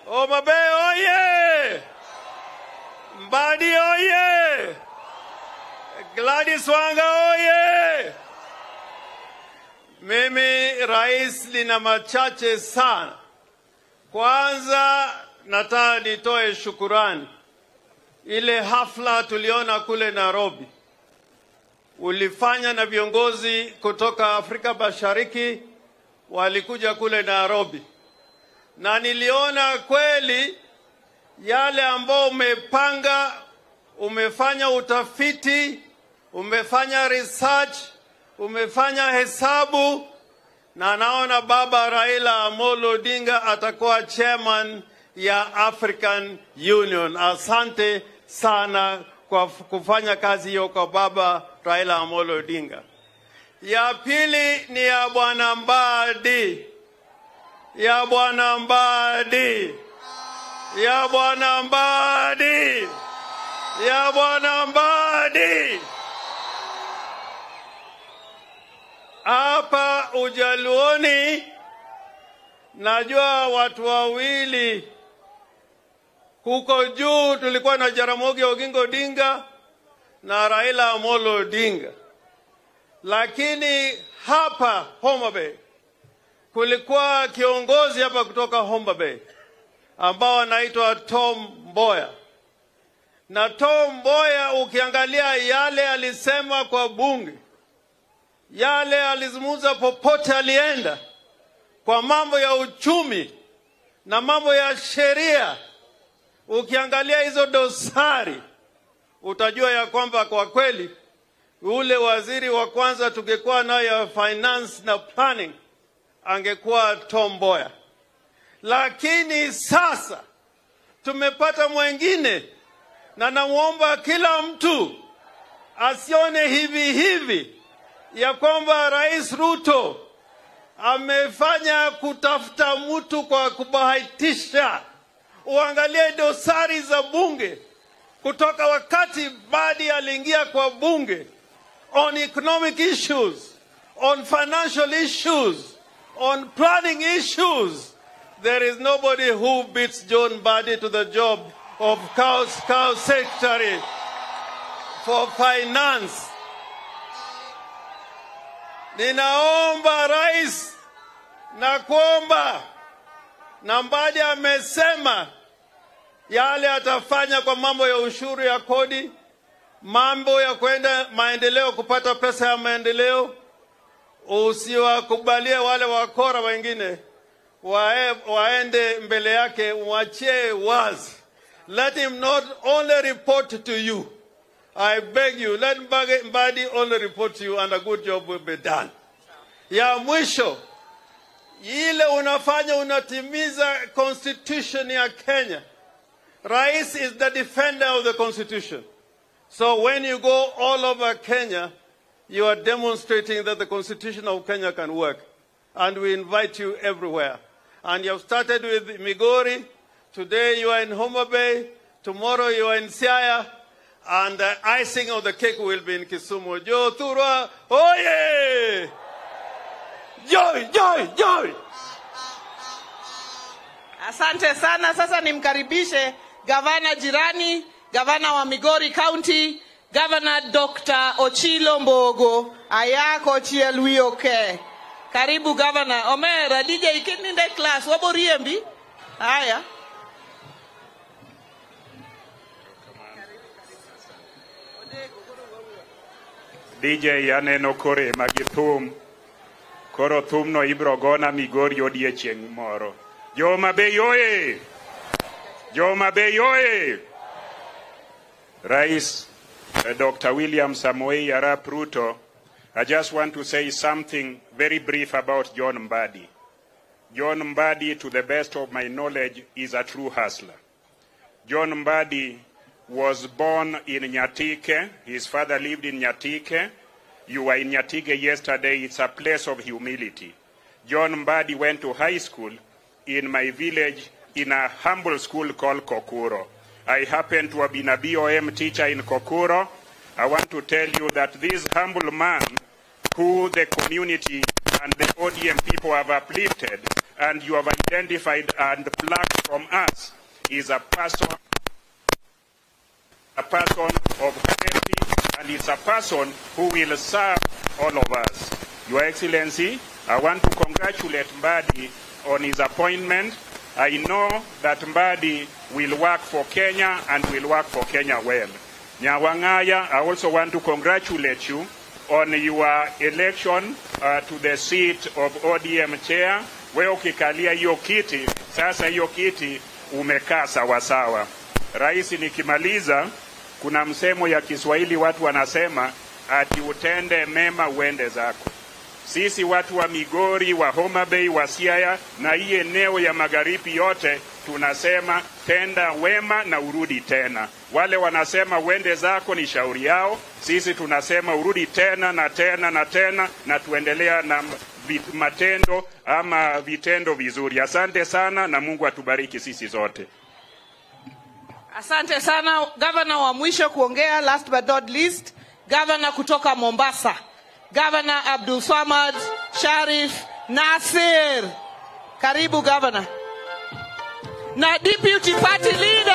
Homa Bay oye! Mbadi oye! Gladys Wanga oye! Mimi rais, lina machache sana. Kwanza nataka nitoe shukurani. Ile hafla tuliona kule Nairobi ulifanya na viongozi kutoka Afrika Mashariki walikuja kule Nairobi, na niliona kweli yale ambao umepanga, umefanya utafiti, umefanya research, umefanya hesabu, na naona baba Raila Amolo Odinga atakuwa chairman ya African Union. Asante sana kwa kufanya kazi hiyo kwa baba Raila Amolo Odinga. Ya pili ni ya bwana Mbadi, ya bwana Mbadi, ya bwana Mbadi, ya bwana Mbadi. Hapa Ujaluoni najua watu wawili huko juu tulikuwa na Jaramogi Oginga Odinga na Raila Amolo Odinga, lakini hapa Homa Bay kulikuwa kiongozi hapa kutoka Homa Bay ambao anaitwa Tom Mboya, na Tom Mboya ukiangalia yale alisema kwa bunge, yale alizungumza popote alienda, kwa mambo ya uchumi na mambo ya sheria ukiangalia hizo dosari utajua ya kwamba kwa kweli ule waziri wa kwanza tungekuwa nayo ya finance na planning angekuwa Tom Mboya, lakini sasa tumepata mwengine, na namwomba kila mtu asione hivi hivi ya kwamba Rais Ruto amefanya kutafuta mtu kwa kubahatisha uangalie dosari za bunge kutoka wakati Badi aliingia kwa bunge on economic issues, on financial issues, on planning issues. There is nobody who beats John Badi to the job of cow, cow secretary for finance. Ninaomba rais na kuomba na Mbadi amesema yale atafanya kwa mambo ya ushuru ya kodi, mambo ya kwenda maendeleo, kupata pesa ya maendeleo. Usiwakubalie wale wakora wengine wae, waende mbele yake, mwachie wazi. Let him not only report to you. I beg you, let Mbadi only report to you and a good job will be done. Ya mwisho ile unafanya unatimiza constitution ya Kenya. Rais is the defender of the constitution. So when you go all over Kenya, you are demonstrating that the constitution of Kenya can work. And we invite you everywhere. And you have started with Migori. Today you are in Homa Bay. Tomorrow you are in Siaya. And the icing of the cake will be in Kisumu. Joe Thurwa, oye! Joy, joy, joy! Asante sana. Sasa nimkaribishe gavana jirani, gavana wa Migori County, gavana Dr. Ochilo Mbogo ayako chielwi oke. Karibu gavana. Omera DJ ikininde class waboriembi. Haya. DJ aneno korema gi thum koro thumno ibiro gona Migori odiechieng' moro Joma Bay oye! Joma Bay oye! Rais uh, Dr. William Samoei Arap Ruto, I just want to say something very brief about John Mbadi. John Mbadi, to the best of my knowledge, is a true hustler. John Mbadi was born in Nyatike. His father lived in Nyatike. You were in Nyatike yesterday. It's a place of humility. John Mbadi went to high school in my village in a humble school called Kokuro. I happen to have been a BOM teacher in Kokuro. I want to tell you that this humble man who the community and the ODM people have uplifted and you have identified and plucked from us is a person a person of quality and is a person who will serve all of us. Your Excellency, I want to congratulate Mbadi on his appointment. I know that Mbadi will work for Kenya and will work for Kenya well. Nyawangaya, I also want to congratulate you on your election uh, to the seat of ODM chair. Wewe ukikalia hiyo kiti, sasa hiyo kiti umekaa sawasawa. Rais, nikimaliza, kuna msemo ya Kiswahili watu wanasema ati utende mema uende zako. Sisi watu wa Migori, wa Homa Bay, wa Siaya na hii eneo ya magharibi yote tunasema tenda wema na urudi tena. Wale wanasema uende zako ni shauri yao, sisi tunasema urudi tena na tena na tena, na tuendelea na vit- matendo ama vitendo vizuri. Asante sana na Mungu atubariki sisi zote. Asante sana gavana wa mwisho kuongea, last but not least, gavana kutoka Mombasa, gavana Abdul Swamad Sharif Nasir. Karibu gavana na deputy party leader